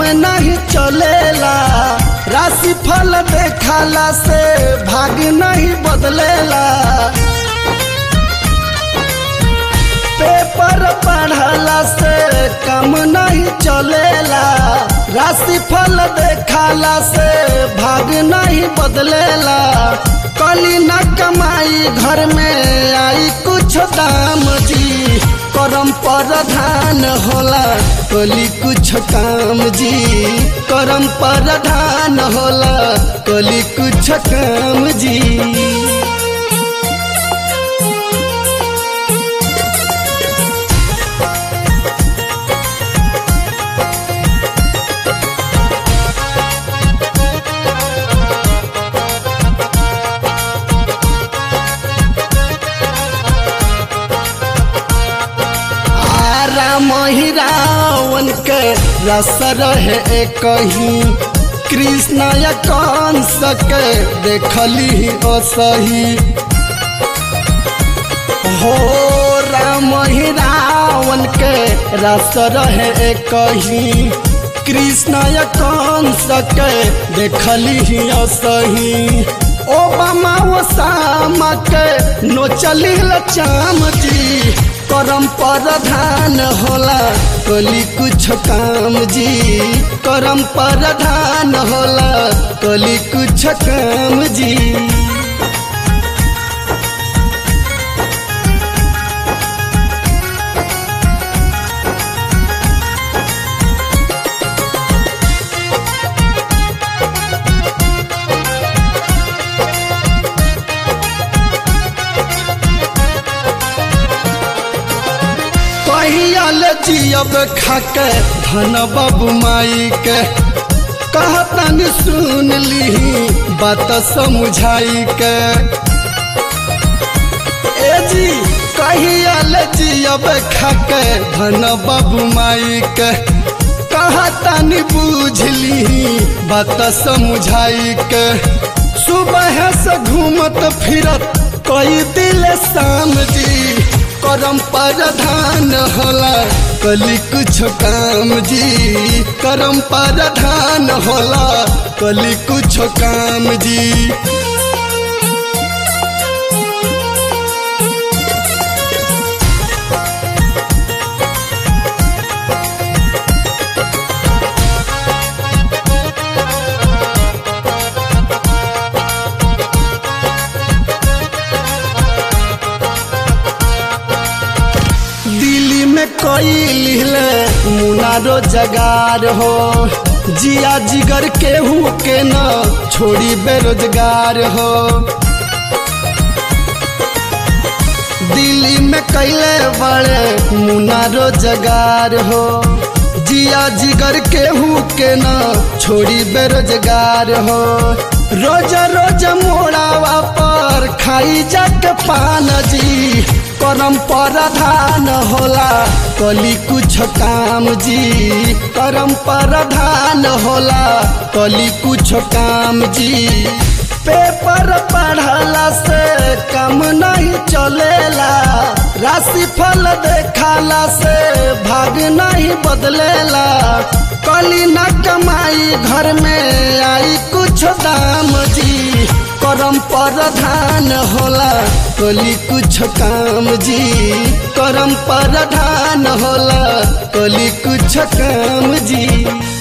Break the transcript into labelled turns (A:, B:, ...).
A: नहीं चलेला राशि फल देखाला से भाग नहीं बदलेला पेपर पढ़ला से कम नहीं चलेला राशि फल देखाला से भाग नहीं बदलेला कली न कमाई घर में आई कुछ दाम जी करम प्रधान होला कली कुछ काम जी करम प्रधान होला कली कुछ काम जी राम ही रावण के रस रहे कहीं कृष्ण या कंस के देखली असही हो राम ही रावण के रस रहे कहीं कृष्ण या कंस के देखली असही ओबामा ओसामा के नोचली चाम जी करम प्रधान होला कली कुछ काम जी करम प्रधान होला कली कुछ काम जी कहियल जियब खाके धन बाबू माई के कहतन सुन ली बात समझाई के ए जी कहियल जियब खाके धन बाबू माई के कहतन बुझली बात समझाई के सुबह से घूमत फिरत कई दिल शाम जी करम प्रधान होला कली कुछ काम जी करम प्रधान होला कली कुछ काम जी दिल्ली में कोई लिहले मुनारो जगार हो जिया जिगर केहू के न छोड़ी बेरोजगार हो दिल्ली में कैले बड़े मुनारो जगार हो जिया जिगर केहू के न छोड़ी बेरोजगार हो रोज रोज मोड़ावा पर खाई जाके पान जी करम प्रधान होला कली कुछ काम जी करम प्रधान होला कली कुछ काम जी पेपर पढ़ला से कम नहीं चलेला राशि फल देखाला से भाग नहीं बदलेला कली न कमाई घर में आई कुछ दाम जी करम प्रधान होला कली कुछ काम जी करम प्रधान होला कली कुछ काम जी